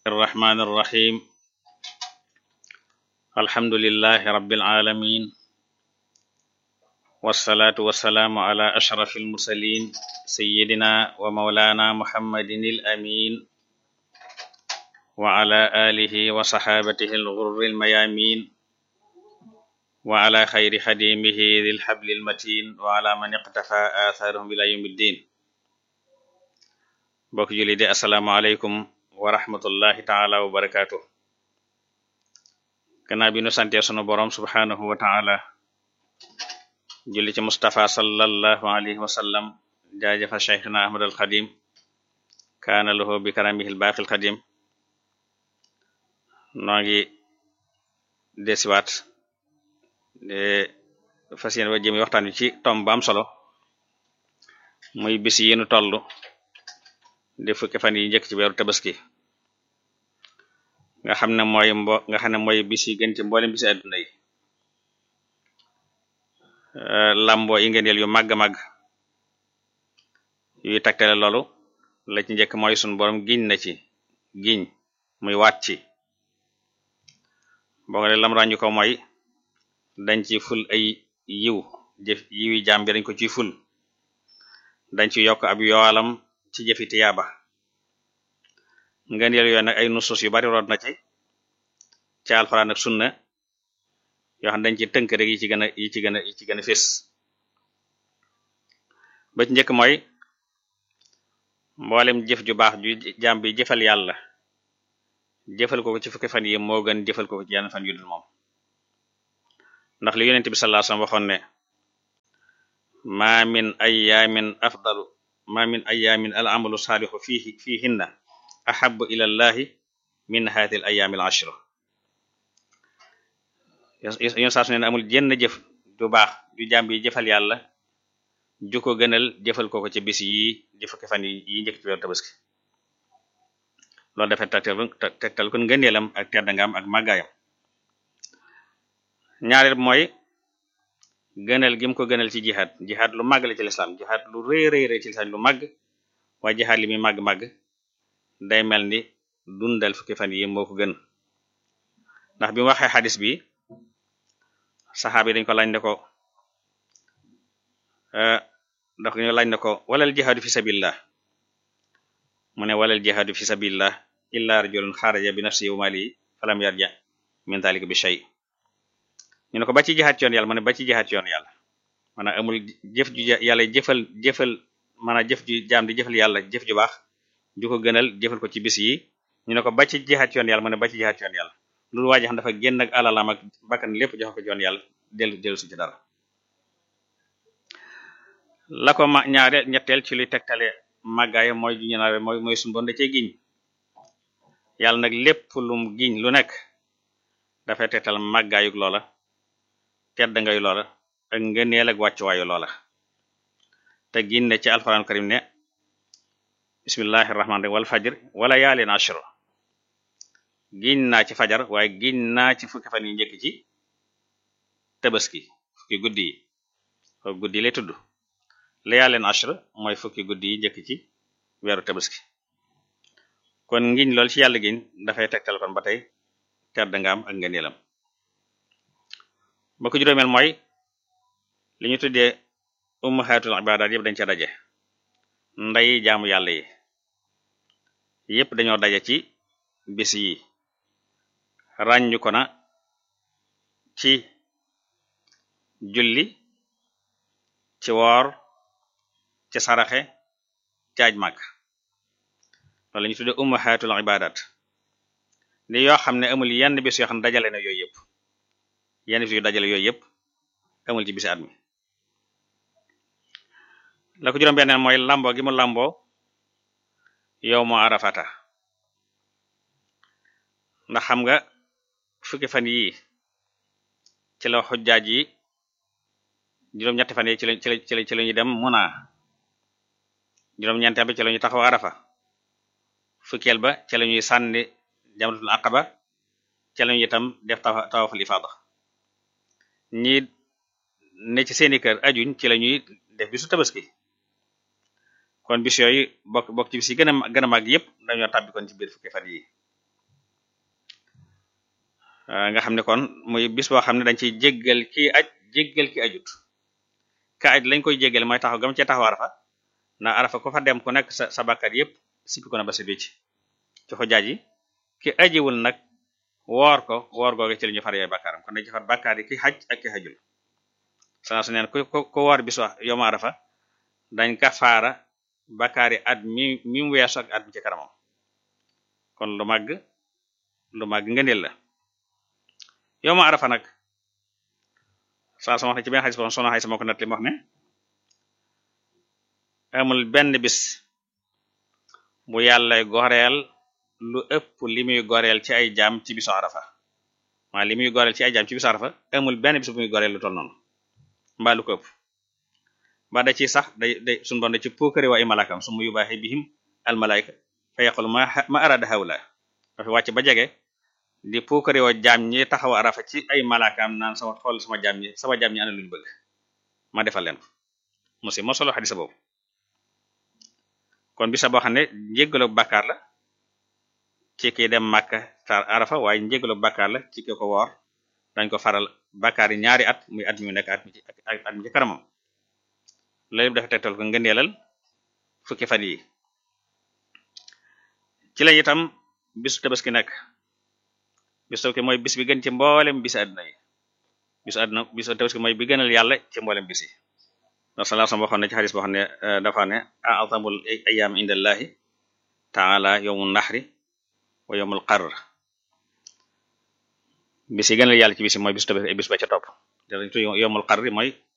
الرحمن الرحيم الحمد لله رب العالمين والصلاة والسلام على أشرف المرسلين سيدنا ومولانا محمد الأمين وعلى آله وصحابته الغر الميامين وعلى خير خديمه ذي الحبل المتين وعلى من اقتفى آثارهم إلى يوم الدين bokk julli di asalaamaaleykum wa rahmatullahi taala wa barakaatu gannaaw bi nu sante sunu borom subhanahu wa taala julli ci Mustafa sallallahu alayhi wa sallam jaajëfa cheikhna ahmad al xadim kaana lahu bi karamihi al baaqil xadim noo ngi desiwaat de fas yéene wa jëmi waxtaan wi ci tom ba am solo muy bis yi nu tollu di fukki fan yi njëkk ci weeru tabaski nga xam ne mooy mbo nga xam ne mooy bis yi gën ci mboolem bisi àdduna yi lamboo yi ngeen yu màgg màgg yuy tagtale loolu la ci njëkk mooy sun borom giñ na ci giñ muy waat ci boo nga lam ràññu ko mooy dañ ci ful ay yiw jëf yiwi jaam bi dañ ko ciy ful dañ ci yokk ab yoolam ci jëfi tiyaaba ngeen yel yoo nag ay nusus yu bari root na ci ci alxuraan ak sunna yoo xam dañ ci tënk rek yi ci gën a yi ci gën a yi ci gën a fés ba ci njëkk mooy mboolem jëf ju baax ju jaam bi jëfal yàlla jëfal ko ci fukki fan yi moo gën jëfal ko ci yenn fan yu dul moom ndax li yonent bi sallallahu alayhi wasallam waxoon ne ma min ayyamin afdalu ma min ayamin al amalu saalixu fihi fihinna ahabu ila llahi min hadi al ayami al ashra yoon saa su ne amul jenn jëf ju baax ju jàmb yi jëfal yàlla ju ko gënal jëfal ko ko ci bis yi di fukki fan yi njëkk ci weeru tabaski loolu dafa tegtal tegtal kon ngëneelam ak teddangam ak màggaayam ñaareel mooy gënal gim ko gënal ci jihaad jihaad lu màgg la ci lislaam jihaad lu rëy rëy rëy ci lislaam lu màgg waaye jihaad li muy màgg-màgg day mel ni dundal fukki fan yi moo ko gën ndax bi mu waxee xadis bi saxaaba yi dañ ko laaj ne ko ndax ñu laaj ne ko walal jihaadu fi sabilillah mu ne walal jihaadu fi sabilillah illa rajulun xaraja bi nafsihi wa malihi falam yarja min dhalika bi shay ñu ne ko ba ci jihaat yoon yàlla mu ne ba ci jihaat yoon yàlla maanaam amul jëf ju yàlla jëfal jëfal maanaam jëf ju jaam di jëfal yàlla jëf ju baax ju ko gënal jëfal ko ci bis yi ñu ne ko ba ci jihaat yoon yàlla mu ne ba ci jihaat yoon yàlla loolu waa ji xam dafa génn ak alalam ak bakkan lépp jox ko yoon yàlla dellu dellu su ci dara la ko ma ñaare ñetteel ci luy tegtale màggaay mooy ju ñu naawe mooy mooy suñu bon da cee giñ yàlla nag lépp lum giñ lu nekk dafay tegtal màggaayug loola tedd ngay loola ak ngëneel ak wàccuwaayu loola te ginne ci alquran karim ne bismillahi rahmaani rahim wal fajr wala yaalin ashr giñ naa ci fajar waaye giñ naa ci fukki fan yi njëkk ci tabaski fukki guddi yi fukki guddi yi lay tudd la yaalin ashr mooy fukki guddi yi njëkk ci weeru tabaski kon ngiñ lool ci yàlla giñ dafay tegtal kon ba tey tedd nga am ak ngëneelam ba ko juróomeel mooy li ñu tuddee ummahatul ibadat yëpp dañ ca daje nday jaamu yàlla yi yëpp dañoo daje ci bis yi ràññu ko na ci julli ci woor ci saraxe ci aj màgg loolu la ñu tuddee ummahatul ibadat li yoo xam ne amul yenn bis yoo xam ne dajale na yooyu yëpp yenn bis yu dajale yooyu yëpp amul ci bisi at mi la ko juróom benneen mooy lamboo gi mu lamboo yow moo arafata ndax xam nga fukki fan yii ci la xujjaaj yi juróom-ñetti fan yi ci la ci la ci la ci la ñu dem muna juróom-ñeenteel bi ci la ñu taxaw arafa fukkeel ba ci la ñuy sànni jamratul aqaba ci la ñu itam def tawaful ifada ñi ne ci seeni kër ajuñ ci la ñuy def bisu tabaski kon bis yooyu bokk bokk ci bis yi gën a gën a màgg yépp dañoo tàbbi kon ci biir fukki fan yi nga xam ne kon muy bis boo xam ne dañ ciy jéggal ki aj jéggal ki ajut ka aj lañ koy jéggal mooy taxaw gam ci taxaw arafa ndax arafa ku fa dem ku nekk sa sa bakkaat yépp sippi ko na ba sa ci ci xujaaj yi ki ajiwul nag woor ko woor googe ci li ñu far yooyu bakkaaram kon dañ ci far bakkaar yi ki xaj ak ki xajul sana su neen ku ku woor bis wax yowma arafa dañ ka faara bakkaar yi at mi mi mu weesu ak at mi ci kanamam kon lu màgg lu màgg ngëneel la yowma arafa nag saa sama wax ne ci benn xadis boo soxna xay sama ko net li mu wax ne amul benn bis bu yàlla goreel lu ëpp li muy goreel ci ay jaam ci bisu arafa maa li muy goreel ci ay jaam ci bisu arafa amul benn bis bu muy goreel lu toll noonu mbaa lu ko ëpp ba da ci sax day day suñu bon da ci puukare wa ay malakam su mu yubaaxe bihim al malaika fa yaqul ma ma arada hawla dafa wàcc ba jege di puukare wa jaam ñi taxaw arafa ci ay malakaam naan sama xool sama jaam ñi sama jaam ñi ana luñu bëgg ma defal leen ko musi moo solo xadisa boobu kon bisa boo xam ne njéggalu bàkkaar la ci ki dem Makka tar arafa waaye njéggalu bàkkaar la ci ki ko woor dañ ko faral bàkkaar yi ñaari at muy at mi nekk at mi ci at mi ci kanamam loolu dafa tegtal ko ngëneelal fukki fan yi ci la itam bisu tabaski nekk bisu tabaski mooy bis bi gën ci mboolem bisi àdduna yi bisu àdduna bisu tabaski mooy bi gënal yàlla ci mboolem bisi ndax sallallahu alayhi wasallam waxoon na ci xadis boo xam ne dafa ne a'zamul ayyam indallahi ta'ala yawmun nahri wa yawmul qarr bis yi gënal yàlla ci bisi mooy bisu tabaski bis ba ca topp yawmul qarr mooy